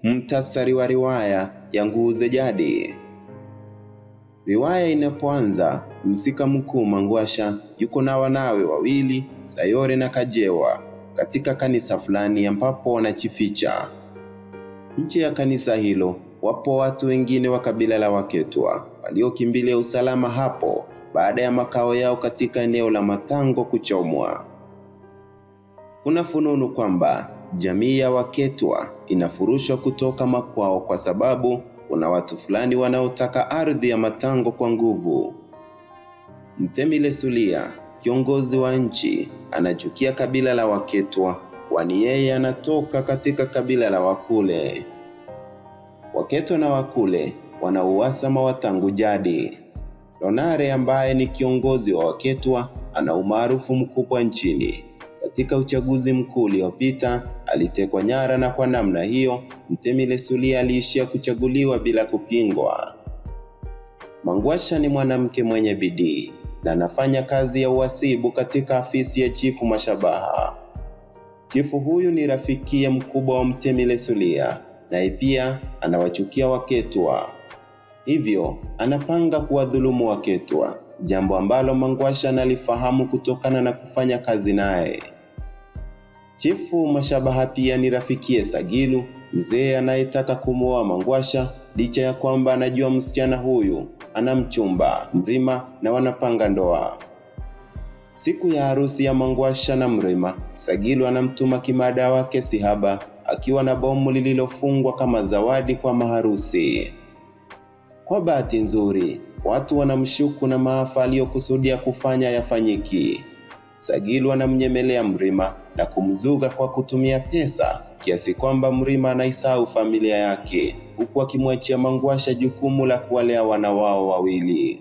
Mtasari wa riwaya ya Nguze Jadi. Riwaya inapoanza, mhusika mkuu Mangwasha yuko na wanawe wawili, Sayore na Kajewa, katika kanisa fulani ambapo wanajificha. Nje ya kanisa hilo wapo watu wengine wa kabila la Waketwa waliokimbilia usalama hapo baada ya makao yao katika eneo la Matango kuchomwa. Kuna fununu kwamba jamii ya Waketwa inafurushwa kutoka makwao kwa sababu kuna watu fulani wanaotaka ardhi ya Matango kwa nguvu. Mtemi Lesulia, kiongozi wa nchi, anachukia kabila la Waketwa kwani yeye anatoka katika kabila la Wakule. Waketwa na Wakule wana uhasama wa tangu jadi. Lonare ambaye ni kiongozi wa Waketwa ana umaarufu mkubwa nchini. Katika uchaguzi mkuu uliopita alitekwa nyara, na kwa namna hiyo Mtemi Lesulia aliishia kuchaguliwa bila kupingwa. Mangwasha ni mwanamke mwenye bidii na anafanya kazi ya uhasibu katika afisi ya chifu Mashabaha. Chifu huyu ni rafikia mkubwa wa Mtemi Lesulia, naye pia anawachukia Waketwa, hivyo anapanga kuwadhulumu Waketwa, jambo ambalo Mangwasha analifahamu kutokana na kufanya kazi naye. Chifu Mashabaha pia ni rafikie Sagilu, mzee anayetaka kumuoa Mangwasha, licha ya kwamba anajua msichana huyu ana mchumba Mrima na wanapanga ndoa. Siku ya harusi ya Mangwasha na Mrima, Sagilu anamtuma kimada wake Sihaba akiwa na bomu lililofungwa kama zawadi kwa maharusi. Kwa bahati nzuri, watu wanamshuku na maafa aliyokusudia kufanya yafanyiki. Sagilu anamnyemelea Mrima na kumzuga kwa kutumia pesa kiasi kwamba Mrima anaisahau familia yake huku akimwachia Mangwasha jukumu la kuwalea wana wao wawili.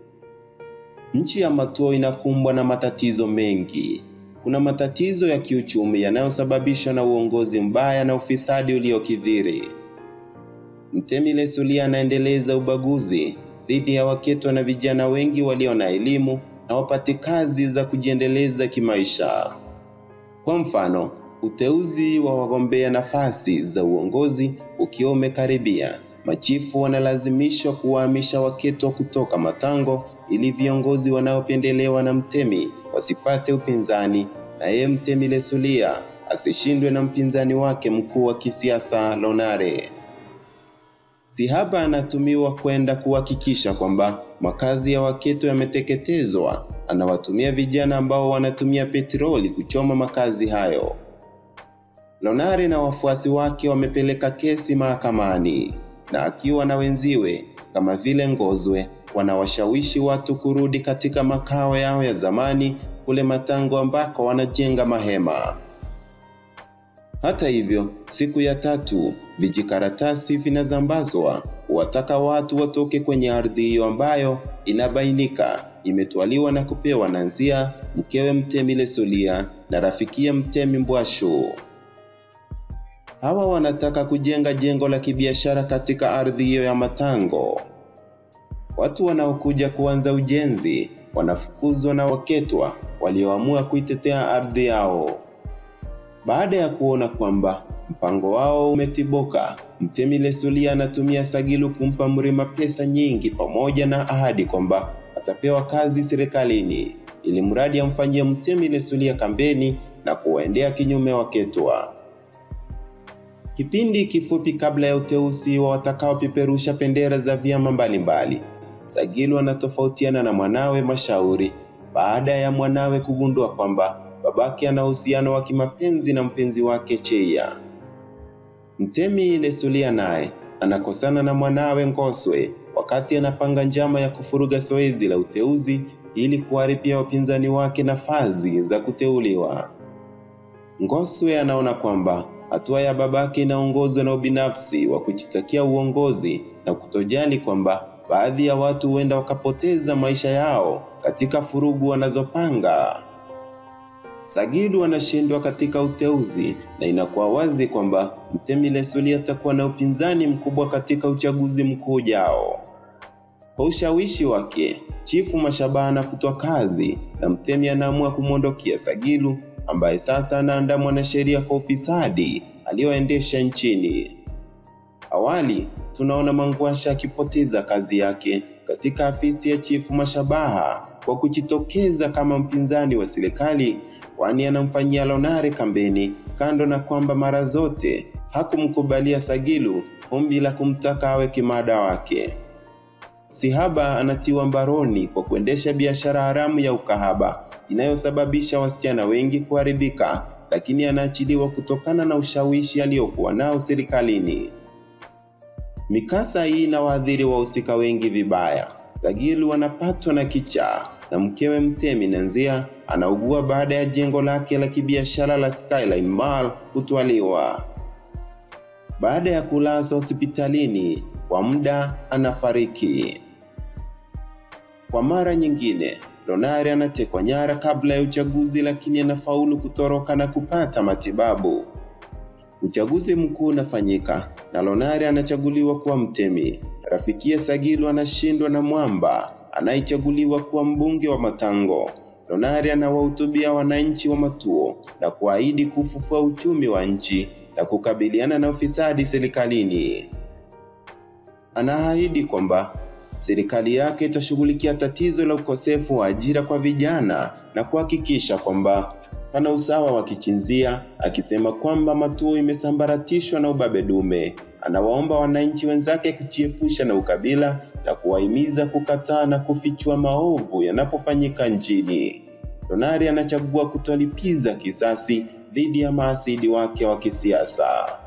Nchi ya Matuo inakumbwa na matatizo mengi. Kuna matatizo ya kiuchumi yanayosababishwa na uongozi mbaya na ufisadi uliokithiri. Mtemi Lesulia anaendeleza ubaguzi dhidi ya Waketwa na vijana wengi walio na elimu na wapate kazi za kujiendeleza kimaisha. Kwa mfano, uteuzi wa wagombea nafasi za uongozi ukiwa umekaribia, machifu wanalazimishwa kuwahamisha Waketwa kutoka Matango ili viongozi wanaopendelewa na mtemi wasipate upinzani, na yeye Mtemi Lesulia asishindwe na mpinzani wake mkuu wa kisiasa Lonare. Sihaba anatumiwa kwenda kuhakikisha kwamba makazi ya Waketwa yameteketezwa. Anawatumia vijana ambao wanatumia petroli kuchoma makazi hayo. Lonare na wafuasi wake wamepeleka kesi mahakamani, na akiwa na wenziwe kama vile Ngozwe wanawashawishi watu kurudi katika makao yao ya zamani kule Matango ambako wanajenga mahema. Hata hivyo, siku ya tatu vijikaratasi vinazambazwa kuwataka watu watoke kwenye ardhi hiyo ambayo inabainika imetwaliwa na kupewa na Nzia, mkewe Mtemi Lesulia na rafikia Mtemi Mbwashu. Hawa wanataka kujenga jengo la kibiashara katika ardhi hiyo ya Matango. Watu wanaokuja kuanza ujenzi wanafukuzwa na Waketwa walioamua kuitetea ardhi yao. Baada ya kuona kwamba mpango wao umetiboka, Mtemi Lesulia anatumia Sagilu kumpa Mrima pesa nyingi pamoja na ahadi kwamba atapewa kazi serikalini ili mradi amfanyie Mtemi Lesulia kampeni na kuwaendea kinyume Waketwa. Kipindi kifupi kabla ya uteuzi wa watakaopeperusha bendera za vyama mbalimbali, Sagilu anatofautiana na mwanawe Mashauri baada ya mwanawe kugundua kwamba babake ana uhusiano wa kimapenzi na mpenzi wake Cheia. Mtemi Lesulia naye anakosana na mwanawe Ngoswe wakati anapanga njama ya kufuruga zoezi la uteuzi ili kuharibia wapinzani wake nafasi za kuteuliwa. Ngoswe anaona kwamba hatua ya babake inaongozwa na ubinafsi wa kujitakia uongozi na kutojali kwamba baadhi ya watu huenda wakapoteza maisha yao katika furugu wanazopanga. Sagilu anashindwa katika uteuzi na inakuwa wazi kwamba Mtemi Lesulia atakuwa na upinzani mkubwa katika uchaguzi mkuu ujao. Kwa ushawishi wake, Chifu Mashabaha anafutwa kazi na Mtemi anaamua kumwondokea Sagilu ambaye sasa anaandamwa na sheria kwa ufisadi aliyoendesha nchini. Awali tunaona Mangwasha akipoteza kazi yake katika afisi ya chifu Mashabaha kwa kujitokeza kama mpinzani wa serikali, kwani anamfanyia Lonare kampeni, kando na kwamba mara zote hakumkubalia Sagilu ombi la kumtaka awe kimada wake. Sihaba anatiwa mbaroni kwa kuendesha biashara haramu ya ukahaba inayosababisha wasichana wengi kuharibika, lakini anaachiliwa kutokana na ushawishi aliyokuwa nao serikalini. Mikasa hii inawaadhiri wahusika wengi vibaya. Sagilu anapatwa na kichaa na mkewe Mtemi Nanzia anaugua baada ya jengo lake la kibiashara la Skyline Mall kutwaliwa. Baada ya kulazwa hospitalini kwa muda, anafariki. Kwa mara nyingine, Lonare anatekwa nyara kabla ya uchaguzi, lakini anafaulu kutoroka na kupata matibabu. Uchaguzi mkuu unafanyika na Lonare anachaguliwa kuwa mtemi. Rafikia Sagilu anashindwa na Mwamba anayechaguliwa kuwa mbunge wa Matango. Lonare anawahutubia wananchi wa Matuo na kuahidi kufufua uchumi wa nchi na kukabiliana na ufisadi serikalini. Anaahidi kwamba serikali yake itashughulikia tatizo la ukosefu wa ajira kwa vijana na kuhakikisha kwamba pana usawa wa kijinsia, akisema kwamba Matuo imesambaratishwa na ubabe dume. Anawaomba wananchi wenzake kujiepusha na ukabila na kuwahimiza kukataa na kufichua maovu yanapofanyika nchini. Lonare anachagua kutolipiza kisasi dhidi ya maasidi wake wa kisiasa.